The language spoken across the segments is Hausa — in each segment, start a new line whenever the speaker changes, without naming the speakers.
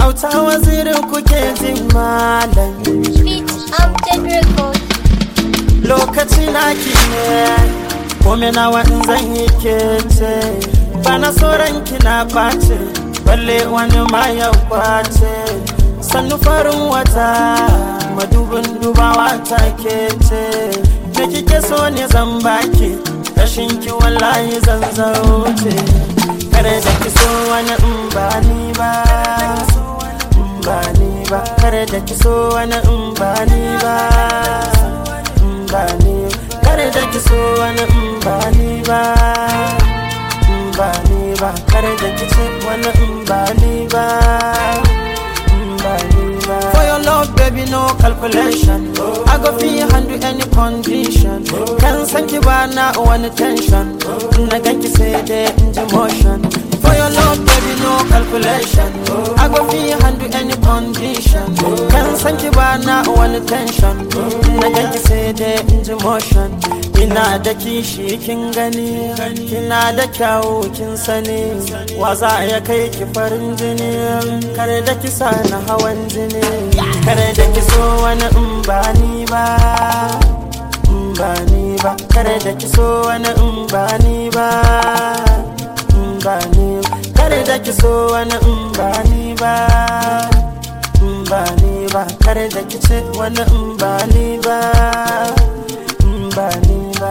auta wazirin kuke jin malam
Beat Amjad Record.
lokaci na ki ne kome nawa in zan yi kece bana sauran kina ɓace balle wani ma ya kwace sannu farin wata madubin dubawa ta kece me kike so ne zan baki rashin ki wallahi zan zauce kare da ki so wani in ba ni ba in ba ni ba kare da ki so wani in ba ni ba in ba ni kare da ki so wani in ba ni ba in ba ni ba kare da ki ce wani in ba ni ba in ba ni ba for your love baby no calculation I go fi handle any condition kan san ki ba na wani tension na ganki sai dai in ji motion for your love baby no calculation I go fi handle any condition kan san ki ba na wani tension na ganki sai dai in ji motion ina da kishi kin gani kina da kyawu kin sani wa za ya kai ki farin jini kare da ki sa na hawan jini kare da ki so wani in ba ni ba in ba ni ba kare da ki so wani in ba ni ba in ba ni kare da ki so wani in ba ni ba in ba ni ba kare da ki ce wani in ba ni ba in ba ni ba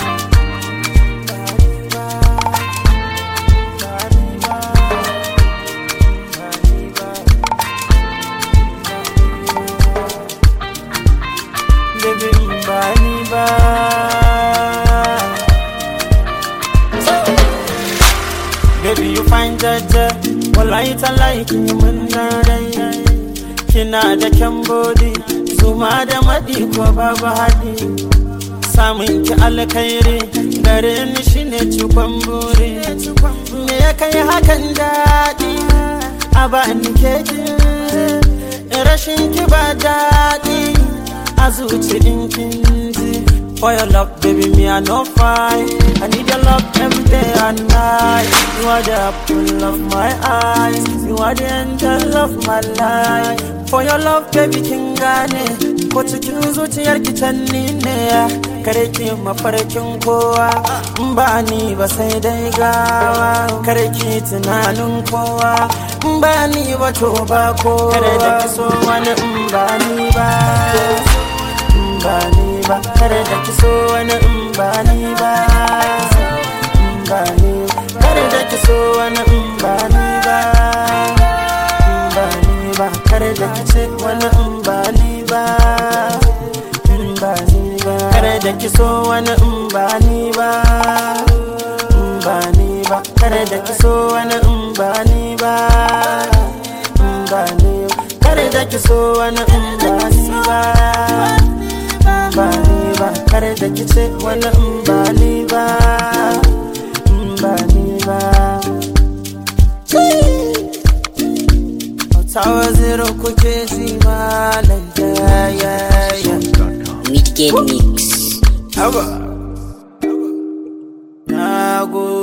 Baby, in ba ni ba Baby, you find jaja Wallahi tallahi kin yi mun dai Kina da kyan body Zuma da maɗi ko babu haɗi Samun ki alkhairi Gare ni shine cikon buri Me ya kai hakan daɗi A ba ni keki Rashin ki ba daɗi A zuci in kin ji For your love, baby, me I no fight. I need your love every day and night. You are the apple of my eyes. You are the angel of my life. For your love, baby, kin gane. Ko cikin zuciyar ki can ni ne. Kare ki mafarkin kowa. In ba ni ba sai dai gawa. Kare ki tunanin kowa. In ba ni ba to ba kowa. Kare da ki so wani in ba ni ba. in ba ni ba kare da ki so wani in ba ni ba in ba ni kare da ki so wani in ba ni ba in ba ni ba kare da ki ce wani in ba ni ba in ba ni ba kare da ki so wani in ba ni ba in ba ni ba kare da ki so wani in ba ni ba in ba ni kare da ki so wani in ba ni ba ba ni ba kare da kice wani in ba ni ba in ba ni ba Tawa zero kuke ji malam ya ya ya
Midgate Mix.
Haba Na go